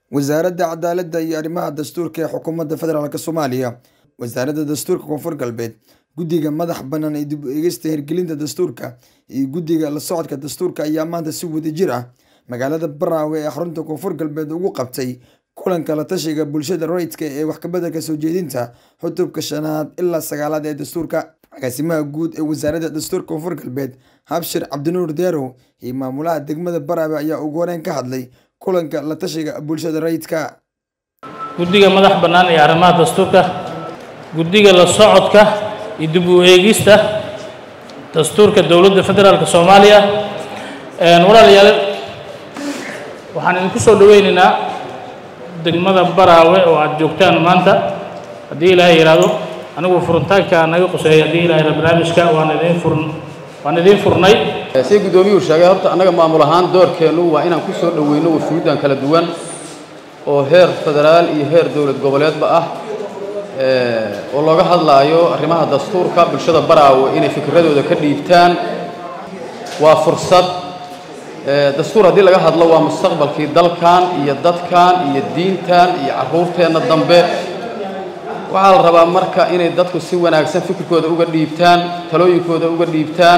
wasaaradda cadaaladda iyo arrimaha dastuurka ee xukuumadda federaalk soomaaliya wasaaradda dastuurka koonfur galbeed guddiga madax bannaan ee dib u eegista hirgelinta dastuurka iyo guddiga la socodka dastuurka ayaa maanta si wadajir ah magaalada baraawe ee xarunta koonfur galbeed ugu qabtay kulanka la tashiga bulshada rayidka ee wax kabeddelka soo jeedinta xutubka shanaad ilaa sagaalaad ee dastuurka agaasimaha guud ee wasaaradda dastuurka koonfur galbeed habshir cabdinuur deerow iyo maamulaha degmada baraawe ayaa ugu horeyn ka hadlay kulanka la tashiga bulshada rayidka guddiga madax bannaan ee arrimaha dastuurka guddiga la socodka iyo dib u eegista dastuurka dowladda federaalk soomaaliya walaalayaal waxaan idinku soo dhoweynaynaa degmada baraawe oo aad joogtaan maanta haddii ilaahay yidhaahdo anigu furitaanka naga quseeya haddii ilahay barnaamijka waan idiin furn waan idiin furnay si guddoomiyuhu sheegay horta annaga maamul ahaan doorkeennu waa inaan ku soo dhoweyno wafuuddan kala duwan oo heer federaal iyo heer dowlad goboleedba ah oo looga hadlaayo arrimaha dastuurka bulshada baraawe inay fikradooda ka dhiibtaan waa fursad dastuur haddii laga hadlo waa mustaqbalkii dalkan iyo dadkan iyo diintan iyo carruurteenna dambe waxaa la rabaa marka inay dadku si wanaagsan fikirkooda uga dhiibtaan talooyinkooda uga dhiibtaan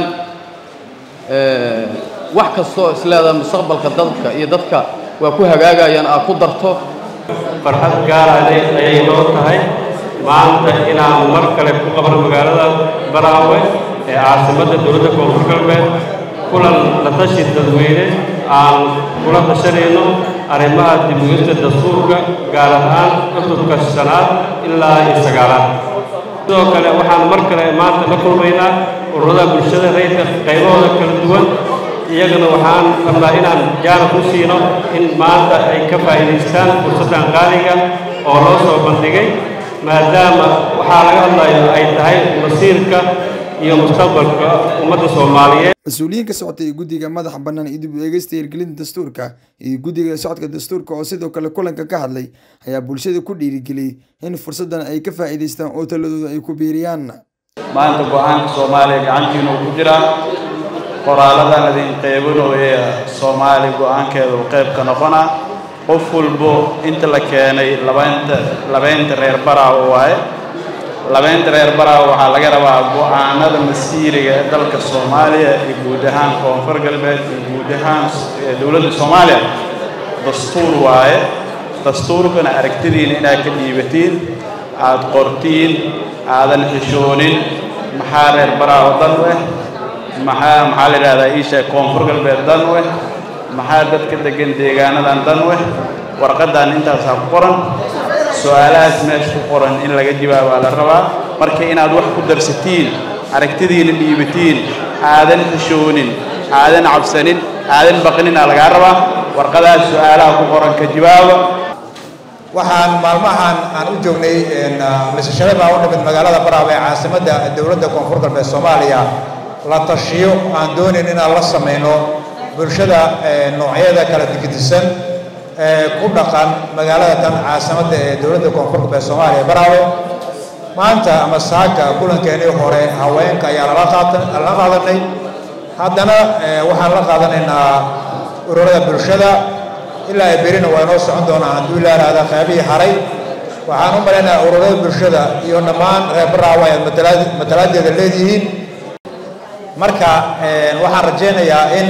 wax kastoo isleedaha mustaqbalka dadka iyo dadka waa ku hagaagayaan aad ku darto farxad gaara ayay noo tahay maanta inaan mar kale ku qabno magaalada baraawe ee caasimadda dowladda koonfur galbeed kulan la tashi dadweyne aan kula tashanayno arrimaha dibugista dastuurka gaar ahaan cutubka shanaad ilaa iyo sagaalaad sidoo kale waxaan mar kale maanta la kulmaynaa ururada bulshada rayidka qaybahooda kala duwan iyagana waxaan rabnaa inaan jaana ku siino in maanta ay ka faa'iidaystaan fursaddan qaaliga oo loo soo bandhigay maadaama waxaa laga hadlayo ay tahay masiirka iyo mustaqbalka ummadda soomaaliyeed mas-uuliyiin ka socotay guddiga madaxa bannaan iyo dib u eegista hirgelinta dastuurka iyo guddiga socodka dastuurka oo sidoo kale kulanka ka hadlay ayaa bulshada ku dhiirigeliyey in fursaddan ay ka faa'iidaystaan oo taladooda ay ku biiriyaan maanta go-aanka soomaaliya gacantiina uu ku jiraa qoraaladan idin qeybinooye soomaali go-aankeeda uu qayb ka noqona qof walbo inta la keenay labaynta labaynta reer baraawo waaye labaynta reer baraawo waxaa laga rabaa go-aanada masiiriga ee dalka soomaaliya iyo guud ahaan koonfur galbeed iyo guud ahaan dowladda soomaaliya dastuur waaye dastuurkana aragtidiina inaad ka dhiibatiin aad qortiin aadan xishoonin maxaa reer baraawo dan u eh maxaa maxaa la yidhahdaa iisha koonfur galbeed dan u eh maxaa dadka degan deegaanadan dan u eh warqaddan intaasaa ku qoran su-aalahaas meesha ku qoran in laga jawaabaa la rabaa marka inaad wax ku darsatiin aragtidiina dhiibatiin aadan xishoonin aadan cabsanin aadan baqninaa lagaa rabaa warqadaas su-aalaha ku qoran ka jawaaba waxaan maalmahan aan u joognay misashada baa u dhimid magaalada baraawe ee caasimadda dowladda koonfur galbeed soomaaliya la tashiyo aan doonayn inaan la samayno bulshada noocyada kala digdisan ee ku dhaqan magaalada tan caasimadda ee dowladda koonfur galbeed soomaaliya baraawe maanta ama saaka kulankeenii hore haweenka ayaa lala qaatan lala qaadanay haddana waxaan la qaadanaynaa ururada bulshada ilaa ay berina waa inoo socon doonaa hadduu ilaaraada qaybihii haray waxaan u malaynayaa ururada bulshada iyo dhammaan reer baraawe ayaad matalaad matalaadeeda leedihiin marka waxaan rajaynayaa in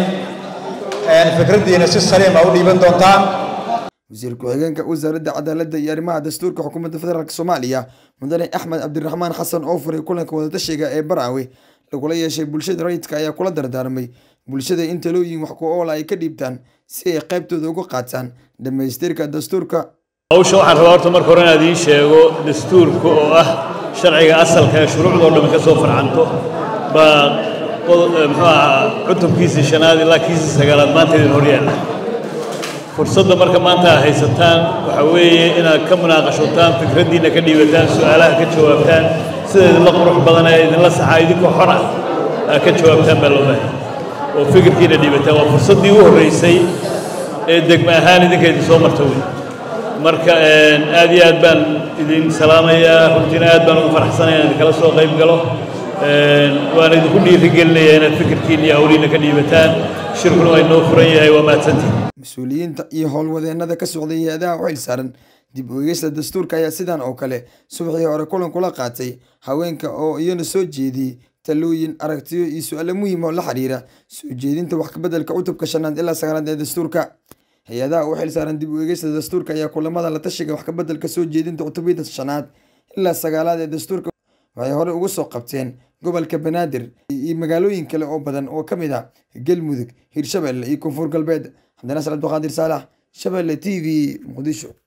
fikraddiina si saliima u dhiiban doontaan wasiir ku-xigeenka wasaaradda cadaaladda iyo arrimaha dastuurka xukuumadda federaalk soomaaliya mudane axmed cabdiraxmaan xasan oo furay kulanka wadatashiga ee baraawe lagula yeeshay bulshada rayidka ayaa kula dardaarmay bulshada in talooyin wax ku oola ay ka dhiibtaan si ay qaybtooda uga qaataan dhammaystirka dastuurka hawsha waxaan rabaa horta marka hore inaad iin sheego dastuurka oo ah sharciga asalka ee shuruucdoo dhammi ka soo farcanto baa muxuu ahaa cutubkiisii shanaad ilaa kiisii sagaalaad maanta idin horyaalla fursadda marka maanta aad haysataan waxaa weeye inaad ka munaaqashotaan fikraddiinna ka dhiibataan su-aalaha ka jawaabtaan sida idinla qurux badan ee idinla saxaa idinkoo xor ah aad ka jawaabtaan baa loo baahay oo fikirkiina dhiibataan waa fursaddii u horraysay ee degma ahaan idinka idin soo marta wey marka aad iyo aad baan idin salaamayaa runtiina aad baan ugu faraxsanaya in idinkala soo qayb galo waana idinku dhiirigelinayaa inaad fikirkiina iyo hawliina ka dhiibataan shirkuna waa inoo furan yahay waa mahadsantihin mas-uuliyiinta iyo howlwadeennada ka socday hay-adaha u xilsaaran dib u eegista dastuurka ayaa sidan oo kale subaxii hore kulan kula qaatay haweenka oo iyana soo jeediyey talooyin aragtiyo iyo su-aalo muhiim oo la xiriira soo jeedinta wax kabeddelka cutubka shanaad ilaa sagaalaad ee dastuurka hay-adaha u xilsaaran dib u eegista dastuurka ayaa kulamada la tashiga wax kabeddelka soo jeedinta cutubyada shanaad ilaa sagaalaad ee dastuurka waxay hore ugu soo qabteen gobolka banaadir iyo magaalooyin kale oo badan oo ka mid ah galmudug hirshabelle iyo koonfur galbeed cabdinaasir cabdiqaadir saalax shabelle t v muqdisho